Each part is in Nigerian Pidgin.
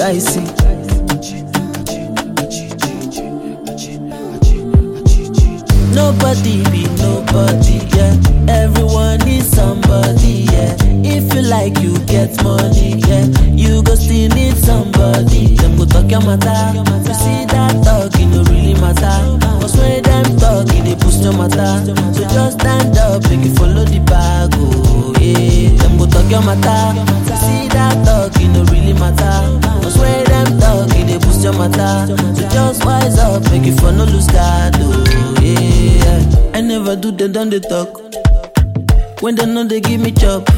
dicey. Nobody be nobody, yeah. Everyone needs somebody, yeah. If you like, you get money, yeah. You go still need somebody. Them go talk your matter. You see that talk, it no really matter. Cause when them talk, it they boost your matter. So just stand up, make you follow the bag, oh yeah. Them go talk your matter. You see that talk, it no really matter. Cause when them talk, it they boost your matter. So just wise up, make you for no lose guard, oh yeah. I never do them done they talk. When they know they give me chop.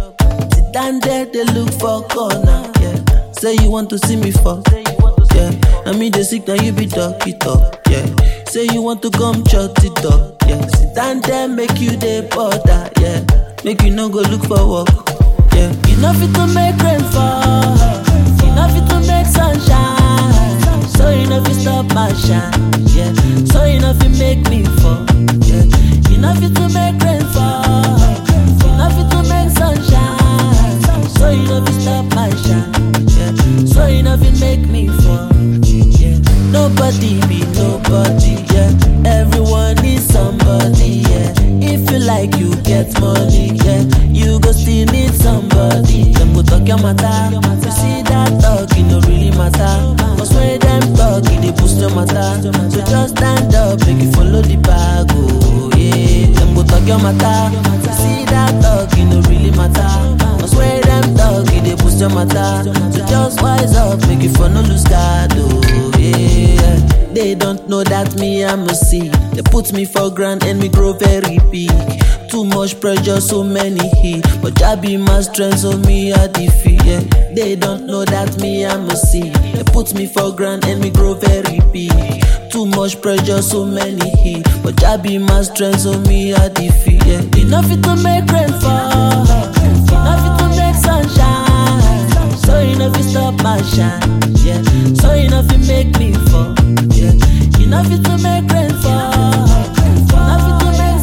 Sit down there, they look for corner. Yeah. Say you want to see me fall. Yeah. Now me they sick, now you be talk it up. Yeah. Say you want to come shut it up. Yeah. Sit down there, make you the border. Yeah. Make you no go look for work. Yeah. You know fit to make rain fall. You know fit to make sunshine. So you know fit stop my shine. Yeah. So you know fit make me fall. Yeah. You know fit to make rain fall. You know fit to make sunshine. So you know fit stop my shine. Yeah. So you know fit make me fall. Yeah. Nobody be nobody. Yeah. Everyone needs somebody. Yeah. If you like, you get money. Yeah. You go still need somebody. Them go talk your matter. You see that talk, it no really matter. Cause when them talk, it they boost your matter. So just stand up, make you follow the bag. Oh yeah. Them go talk your matter. You see that talk, it no really matter. Cause when them talk, it they boost your matter. So just wise up, make you for no lose guard. Oh yeah. They don't know that me I'm a seed. They put me for ground and me grow very big. Too much pressure, so many hit. But Jah be my strength, so me I defeat. Yeah. They don't know that me I'm a seed. They put me for ground and me grow very big. Too much pressure, so many hit. But Jah be my strength, so me I defeat. Yeah. Enough it to make rain fall. Enough it to make sunshine. So you know if you stop my shine. Yeah. So you know if you make me fall. Yeah. Enough it to make rain fall. Enough it to make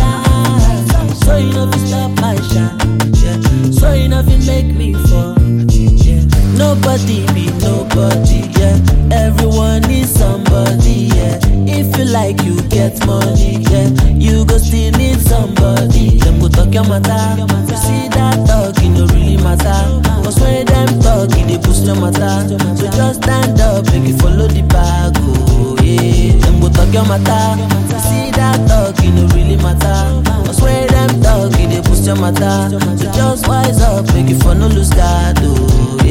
sunshine. So you know if you stop my shine. Yeah. So you know if you make me fall. Yeah. Nobody be nobody. Yeah. Everyone needs somebody. Yeah. If you like, you get money. Yeah. You go still need somebody. Them go talk your matter. You see that talk, it no really matter. Cause when them talk, it they boost your matter. So just stand up, make you follow the bag. Oh yeah. Them go talk your matter. You see that talk, it no really matter. Cause when them talk, it they boost your matter. So just wise up, make you for no lose guard. Oh